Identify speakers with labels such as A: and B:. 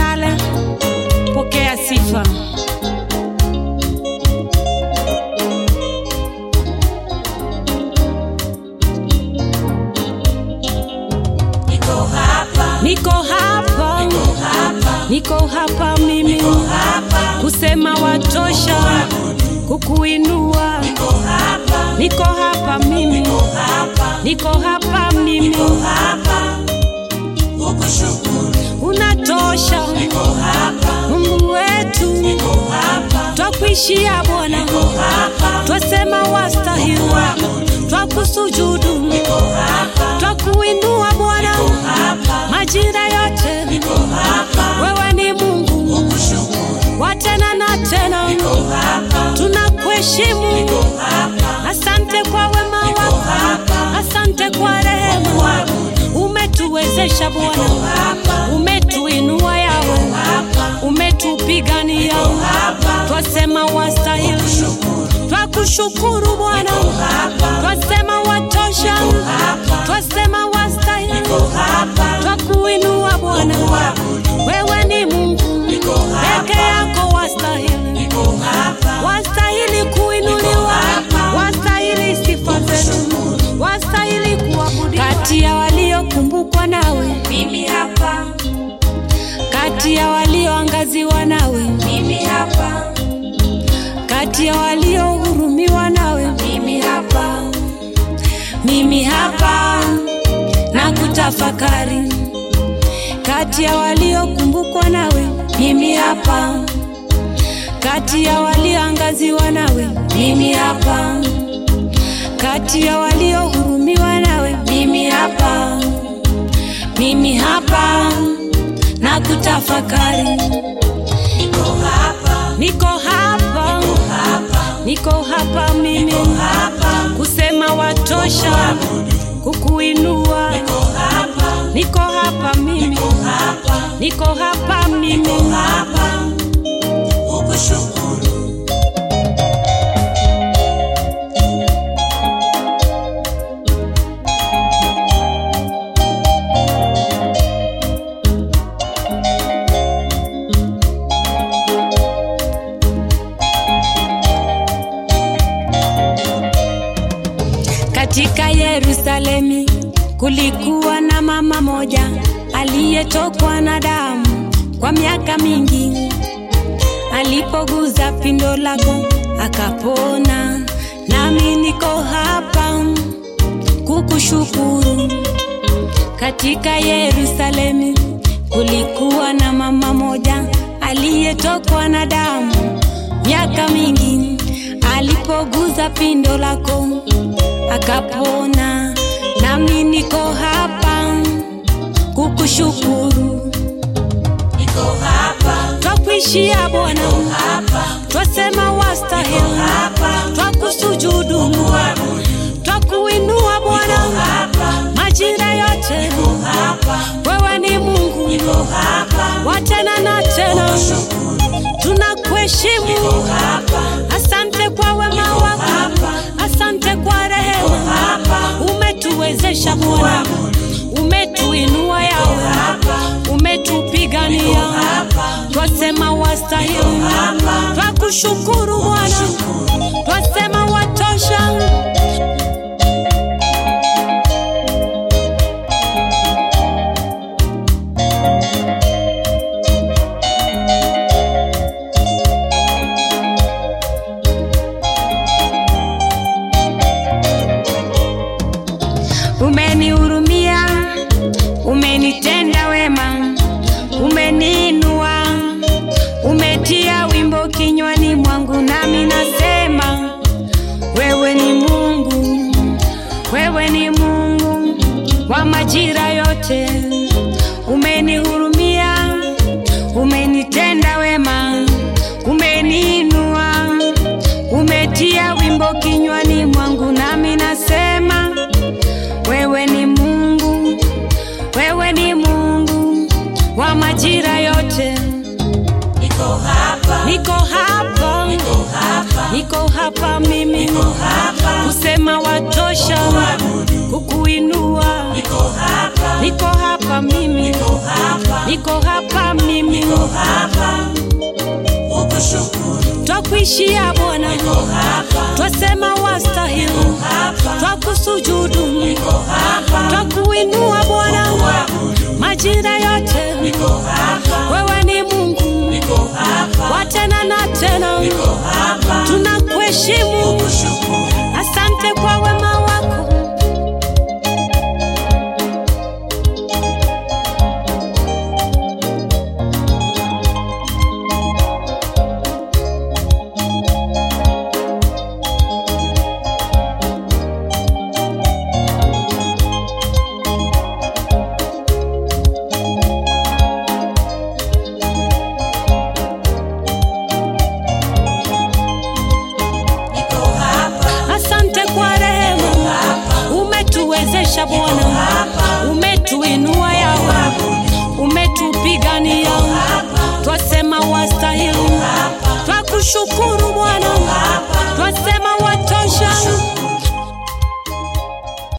A: pale, pokea sifa.
B: Niko hapa,
A: Niko hapa,
B: niko hapa,
A: niko hapa mimi
B: niko hapa,
A: kusema watosha, kukuinua.
B: niko hapa,
A: Niko hapa mimi,
B: niko hapa,
A: niko hapa mimi,
B: niko hapa, kukushukuru.
A: unatosha
B: Niko hapa,
A: Mungu wetu,
B: niko hapa,
A: twakuishia Bwana,
B: niko hapa,
A: twasema wastahili, twakusujudu,
B: niko hapa,
A: twakuinua Bwana,
B: hapa,
A: majira yote
B: niko hapa,
A: wewe ni Mungu
B: kukushukuru.
A: wa tena na tena,
B: Niko hapa,
A: tunakuheshimu.
B: niko hapa,
A: Asante kwa wema wako,
B: hapa,
A: asante kwa rehema, umetuwezesha Bwana,
B: hapa,
A: umetuinua yawe,
B: hapa,
A: umetupigania,
B: hapa,
A: twasema wastahili,
B: shukuru.
A: twakushukuru Bwana,
B: Hapa,
A: twasema watosha,
B: hapa,
A: twasema wastahili,
B: hapa,
A: twakuinua Bwana,
B: kuabudu.
A: wewe ni Mungu
B: hapa.
A: peke yako wastahili
B: Niko hapa,
A: wastahili kuinuliwa, wastahili sifa zetu, wastahili kuabudiwa. Kati ya waliokumbukwa nawe,
B: mimi hapa,
A: kati ya walioangaziwa nawe,
B: mimi hapa,
A: kati ya waliohurumiwa nawe,
B: mimi hapa,
A: mimi hapa na kutafakari. Kati ya waliokumbukwa nawe, mimi hapa, kati ya walioangaziwa nawe, mimi hapa, kati ya waliohurumiwa nawe, mimi hapa, mimi hapa na kutafakari.
B: niko hapa,
A: Niko hapa,
B: hapa,
A: niko hapa mimi
B: hapa,
A: kusema watosha, kukuinua.
B: niko hapa,
A: Niko hapa mimi,
B: hapa,
A: niko hapa mimi,
B: hapa, kukushukuru.
A: Katika Yerusalemi kulikuwa na mama moja aliyetokwa na damu kwa miaka mingi. Alipoguza pindo lako akapona. Nami niko hapa kukushukuru. Katika Yerusalemi kulikuwa na mama moja aliyetokwa na damu miaka mingi. Alipoguza pindo lako akapona. Nami niko hapa kukushukuru.
B: Niko hapa,
A: Twakuishia Bwana,
B: hapa,
A: twasema wastahili,
B: hapa,
A: twakusujudu,
B: kuabudu.
A: twakuinua Bwana,
B: Hapa,
A: majira yote
B: hapa,
A: wewe ni Mungu
B: niko hapa,
A: wa tena na tena,
B: shukuru.
A: tunakuheshimu.
B: Hapa,
A: Asante kwa wema wako, asante kwa rehema,
B: hapa,
A: umetuwezesha Bwana, umetuinua yawe, umetupigania, twasema wastahili, twakushukuru Bwana, twasema watosha. Umenihurumia, umenitenda wema, umeniinua, umetia wimbo kinywani mwangu, nami nasema wewe ni Mungu, wewe ni Mungu wa majira yote. Umenihurumia, umenitenda wema, umeniinua, umetia wimbo kinywani mwangu, nami nasema wewe ni Mungu, wewe ni Mungu wa majira yote.
B: niko hapa,
A: Niko hapa,
B: niko hapa,
A: niko hapa mimi
B: hapa,
A: kusema watosha, kukuinua.
B: niko hapa,
A: Niko hapa mimi,
B: hapa,
A: niko hapa mimi
B: niko hapa kukushukuru,
A: twakuishia Bwana,
B: niko hapa,
A: twasema wastahili,
B: hapa,
A: twakusujudu,
B: niko hapa,
A: twakuinua Bwana,
B: kuabudu,
A: majira yote
B: niko hapa,
A: wewe ni Mungu
B: niko hapa,
A: wa tena na tena,
B: niko hapa,
A: tunakuheshimu.
B: kukushukuru,
A: Asante kwa wema wako,
B: niko hapa,
A: asante kwa rehema, umetuwezesha Bwana, umetuinua yawe, umetupigania, twasema wastahili, twakushukuru